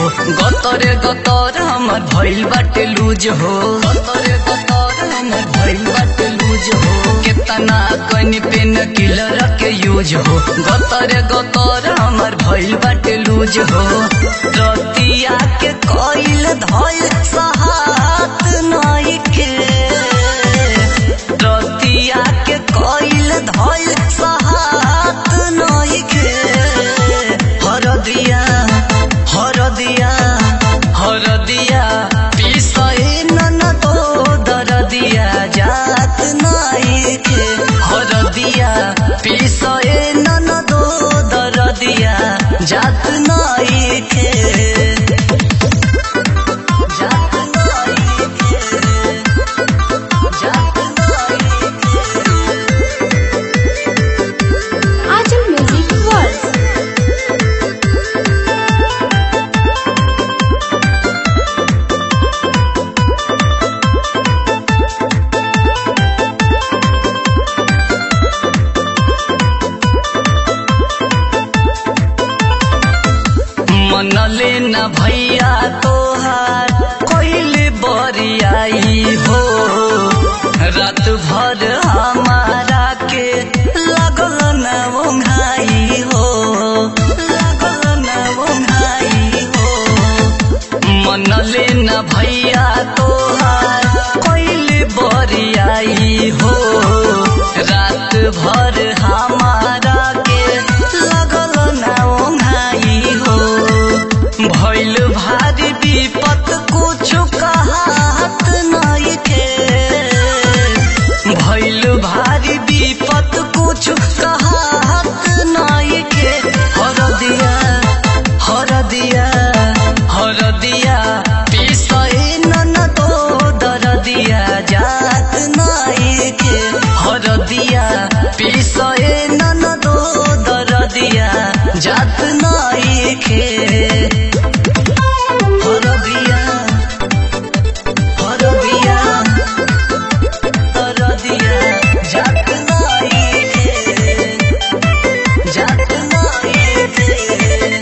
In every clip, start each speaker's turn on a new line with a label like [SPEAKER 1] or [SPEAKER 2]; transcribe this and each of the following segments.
[SPEAKER 1] हो गतरे गतर हमर भइल बाटे लूज हो गतरे गतर हमर भइल बाटे लूज हो केतना कनि पेन किलर के यूज हो गतरे गतर हमर भइल बाटे लूज हो रतिया के कइल धइल सहात नई के रतिया के कइल धइल सहात नई के हरदिया हरदिया हरदिया पिसए नन तो दरदिया जात नई के हरदिया पिसए नन तो दरदिया जात नई के जात नई के जात नई
[SPEAKER 2] Ajam Music World.
[SPEAKER 1] मनले न भैया तोहार कोइले बरियाई हो रात भर हमारा के लगल न ओंघाई हो लगल न ओंघाई हो मनले न भैया तोहार कोइले बरियाई हो रात भर हमारा के लगल न ओंघाई हो भइल भारी विपत कुछ कहत नहीं के भइल भारी विपत कुछ कहत नहीं के हरदिया हरदिया हरदिया पिसए नन तो दरदिया जात नहीं के हरदिया पिसए नन तो दरदिया जात नहीं के हरदिया हरदिया हरदिया जात नहीं के जात नहीं के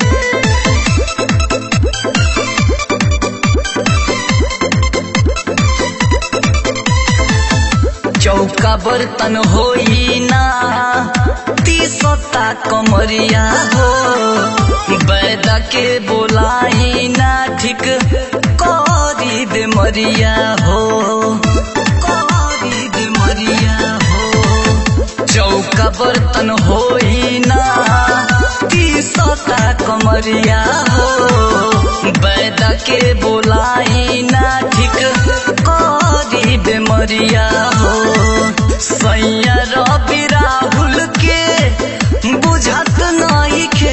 [SPEAKER 1] चौका बर्तन होई ना तीसता कमरिया हो बैदा के बोलाई ना ठीक करी दे मरिया हो करी दे मरिया हो चौका बर्तन होई ना तीसता कमरिया हो बैदा के बोलाई ना ठीक करी दे मरिया हो सैया रवि राहुल के बुझत नहीं के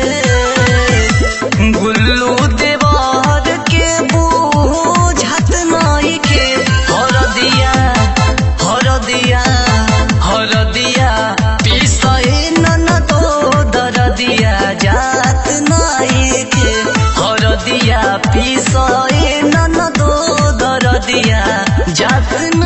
[SPEAKER 1] गुल्लू देवर के बुझत नहीं के हरदिया हरदिया हरदिया पिसए नन तो दरदिया जात नहीं के हरदिया पिसए नन तो दरदिया जात